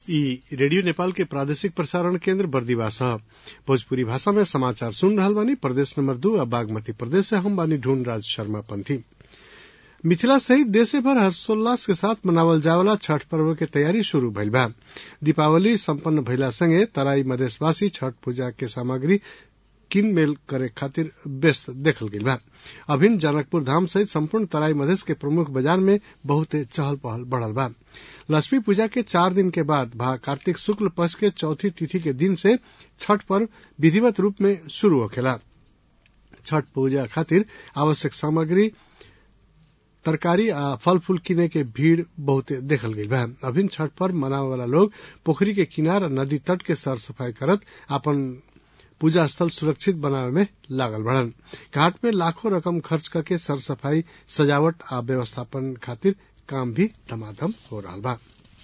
ई रेडियो नेपाल के प्रादेशिक प्रसारण केन्द्र बर्दिवास ह भोजपुरी भाषा में समाचार सुन रहल बानी प्रदेश नंबर दू आ बागमती प्रदेश से हम बानी ढूंढ राज शर्मा पंथी मिथिला सहित देशे भर हर्षोल्लास के साथ मनावल जावला छठ पर्व के तैयारी शुरू भइल बा दीपावली सम्पन्न भइला संगे तराई मधेशवासी छठ पूजा के सामग्री किनमेल करे खातिर व्यस्त देखल गइल बा अभिन जनकपुर धाम सहित सम्पूर्ण तराई मधेश के प्रमुख बाजार में बहुते चहल पहल बढ़ल बा लक्ष्मी पूजा के चार दिन के बाद भा कार्तिक शुक्ल पक्ष के चौथी तिथि के दिन से छठ पर्व विधिवत रूप में शुरू होखेला छठ पूजा खातिर आवश्यक सामग्री तरकारी आ फल फूल किने के भीड़ बहुते देखल गइल बा अभिन छठ पर्व मनावे वाला लोग पोखरी के किनार आ नदी तट के सर सफाई करत अपन पूजा स्थल सुरक्षित बनावे में लागल बढ़न घाट में लाखों रकम खर्च करके सर सफाई सजावट आ व्यवस्थापन खातिर काम भी धमाधम हो रहा बा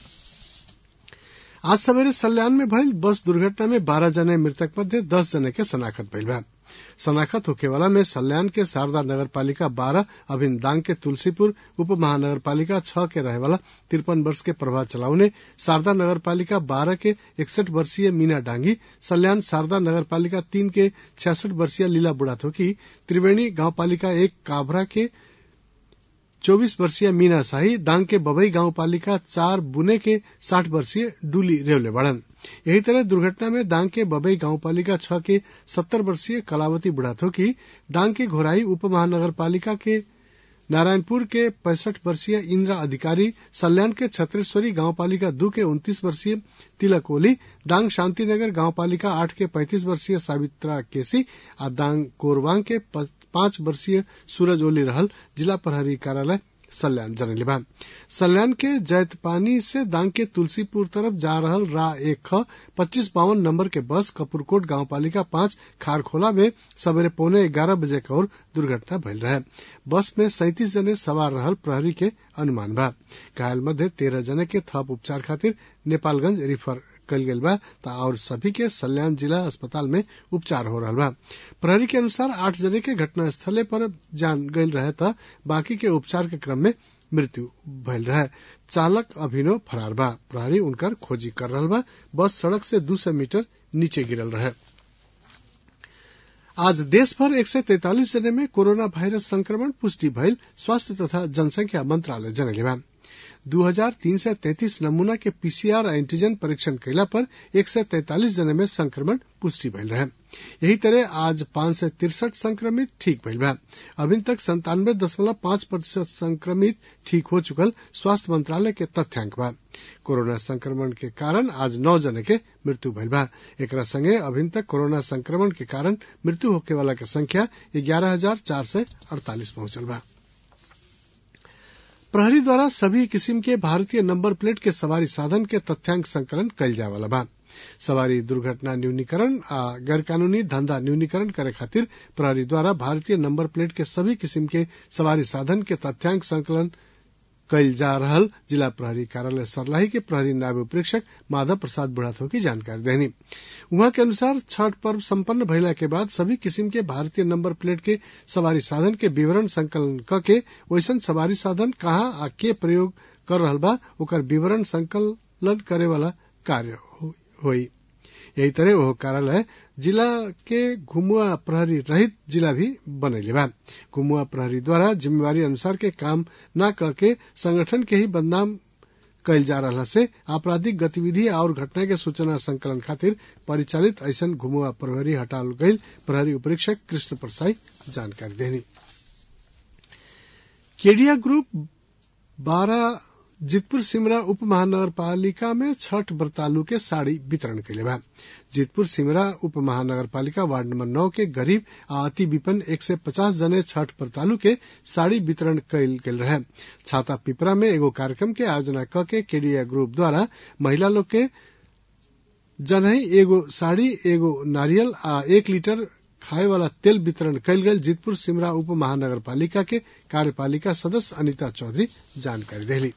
आज सवेरे सल्यान में भइल बस दुर्घटना में बारह जने मृतक मध्य दस जने के शनाखत भइल बा शनाखत होखे वाला में सल्यान के शारदा नगर पालिका बारह अभिन दांग के तुलसीपुर उप महानगर पालिका छह के रहे वाला तिरपन वर्ष के प्रभा चलाउने शारदा नगर पालिका बारह के इकसठ वर्षीय मीना डांगी सल्यान शारदा नगर पालिका तीन के छियासठ वर्षीय लीला बुढ़ाथोकी त्रिवेणी गांव पालिका एक काभरा के चौबीस वर्षीय मीना शाही दांग के बबई गांव पालिका चार बुने के साठ वर्षीय डूली रेवले बड़न यही तरह दुर्घटना में दांग के बबई गांव पालिका छह के सत्तर वर्षीय कलावती बुढ़ाथोकी दांग के घोराई उप महानगर पालिका के नारायणपुर के पैंसठ वर्षीय इंदिरा अधिकारी सल्यान के छत्रेश्वरी गांव पालिका दू के उन्तीस वर्षीय तिलक ओली दांग शांतिनगर गांव पालिका आठ के पैंतीस वर्षीय सावित्रा केसी आ दांग कोरवांग के पांच वर्षीय सूरज ओली रहल जिला प्रहरी कार्यालय सल्यान जनले बा सल्यान के जैतपानी से दांग के तुलसीपुर तरफ जा रहल रा एक ख पच्चीस बावन नंबर के बस कपूरकोट गांव पालिका पांच खारखोला में सवेरे पौने ग्यारह बजे के ओर दुर्घटना भइल रहे बस में सैंतीस जने सवार रहल प्रहरी के अनुमान बा घायल मध्य तेरह जने के थप उपचार खातिर नेपालगंज रिफर कल गईल बा और सभी के सल्यान जिला अस्पताल में उपचार हो रहा बा प्रहरी के अनुसार आठ जने के घटना स्थले पर जान गईल रहे त बाकी के उपचार के क्रम में मृत्यु भइल रहे चालक अभिनव फरार बा प्रहरी उनकर खोजी कर रहा बा बस सड़क से दू सौ मीटर नीचे गिरल रहे आज देश भर एक सय तैतालिस जने में कोरोना वायरस संक्रमण पुष्टि भइल स्वास्थ्य तथा जनसंख्या मंत्रालय जनले बा दू हजार तीन सय तैतीस नमूना के पीसीआर एंटीजन परीक्षण कैला पर एक सय तैतालिस जने में संक्रमण पुष्टि भइल रहे यही तरह आज पांच सय तिरसठ संक्रमित ठीक भइल बा अभी तक संतानवे दशमलव पांच प्रतिशत संक्रमित ठीक हो चुकल स्वास्थ्य मंत्रालय के तथ्यांक बा कोरोना संक्रमण के कारण आज नौ जने के मृत्यु भइल बा एकरा संगे अभी तक कोरोना संक्रमण के कारण मृत्यु होखे वाला के संख्या ग्यारह हजार चार सय अड़तालीस पहुंचल बा प्रहरी द्वारा सभी किस्म के भारतीय नंबर प्लेट के सवारी साधन के तथ्यांक संकलन कल जावला बा सवारी दुर्घटना न्यूनीकरण आ गैर कानूनी धंधा न्यूनीकरण करे खातिर प्रहरी द्वारा भारतीय नंबर प्लेट के सभी किस्म के सवारी साधन के तथ्यांक संकलन कल जा रहल जिला प्रहरी कार्यालय सरलाही के प्रहरी नायब प्रेक्षक माधव प्रसाद बुढ़ाथो की जानकारी देनी उहाँ के अनुसार छठ पर्व संपन्न भइला के बाद सभी किस्म के भारतीय नंबर प्लेट के सवारी साधन के विवरण संकलन क के वैसन सवारी साधन कहाँ आ के प्रयोग कर रहल बा ओकर विवरण संकलन करे वाला कार्य होई यही तरह वह कार्यालय जिला के घुमुआ प्रहरी रहित जिला भी बनैले बा घुमुआ प्रहरी द्वारा जिम्मेवारी अनुसार के काम न करके संगठन के ही बदनाम कयल जा रहा से आपराधिक गतिविधि और घटना के सूचना संकलन खातिर परिचालित ऐसन घुमुआ प्रहरी हटाल गईल प्रहरी उपरीक्षक कृष्ण प्रसाई जानकारी देनी केडिया ग्रुप बारह जितपुर सिमरा उप महानगर पालिका में छठ व्रतालु के साड़ी वितरण कैले बा जितपुर सिमरा उप महानगर पालिका वार्ड नंबर नौ के गरीब आ अति विपन्न एक सय पचास जने छठ व्रतालु के साड़ी वितरण कैल गेल रहे छाता पिपरा में एगो कार्यक्रम के आयोजना क के केडिया ग्रुप द्वारा महिला लोग के जनही एगो साड़ी एगो नारियल आ एक लीटर खाए वाला तेल वितरण कयल गेल जितपुर सिमरा उप महानगर पालिका के कार्यपालिका सदस्य अनिता चौधरी जानकारी देली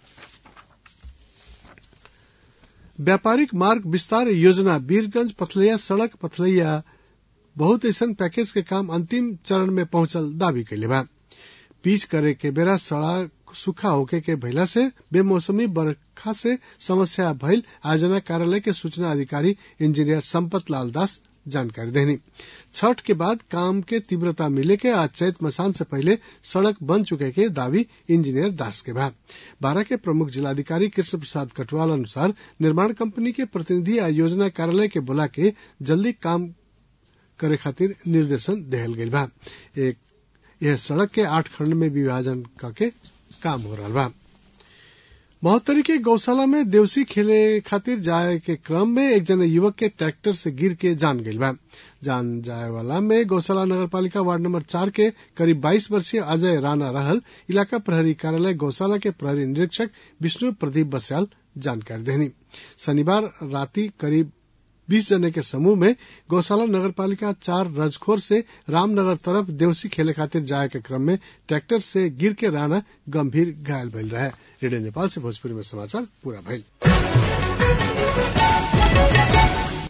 व्यापारिक मार्ग विस्तार योजना वीरगंज पथलैया सड़क पथलैया बहुत ऐसा पैकेज के काम अंतिम चरण में पहुंचल दावी कैले बा पीच करे के बेरा सड़क सुखा होके के भइला से बेमौसमी बरखा से समस्या भइल आयोजना कार्यालय के सूचना अधिकारी इंजीनियर संपत लाल दास जानकारी देनी छठ के बाद काम के तीव्रता मिले के आज चैत मसान से पहले सड़क बन चुके के दावी इंजीनियर दास के बाद बारह के प्रमुख जिलाधिकारी कृष्ण प्रसाद कटवाल अनुसार निर्माण कंपनी के प्रतिनिधि आ योजना कार्यालय के बुला के जल्दी काम करे खातिर निर्देशन देहल गई बा एक यह सड़क के आठ खंड में विभाजन करके काम हो रहा बा महोत्तरी के गौशाला में देवसी खेले खातिर जाए के क्रम में एक जने युवक के ट्रैक्टर से गिर के जान गई बा जान जाए वाला में गौशाला नगर पालिका वार्ड नंबर चार के करीब 22 वर्षीय अजय राणा रहल इलाका प्रहरी कार्यालय गौशाला के प्रहरी निरीक्षक विष्णु प्रदीप बस्याल जानकारी देनी शनिवार राति करीब बीस जने के समूह में गौशाला नगर पालिका चार रजखोर से रामनगर तरफ देवसी खेले खातिर जाए के क्रम में ट्रैक्टर से गिर के राणा गंभीर घायल भइल रहे रेडियो नेपाल से भोजपुरी में समाचार पूरा भइल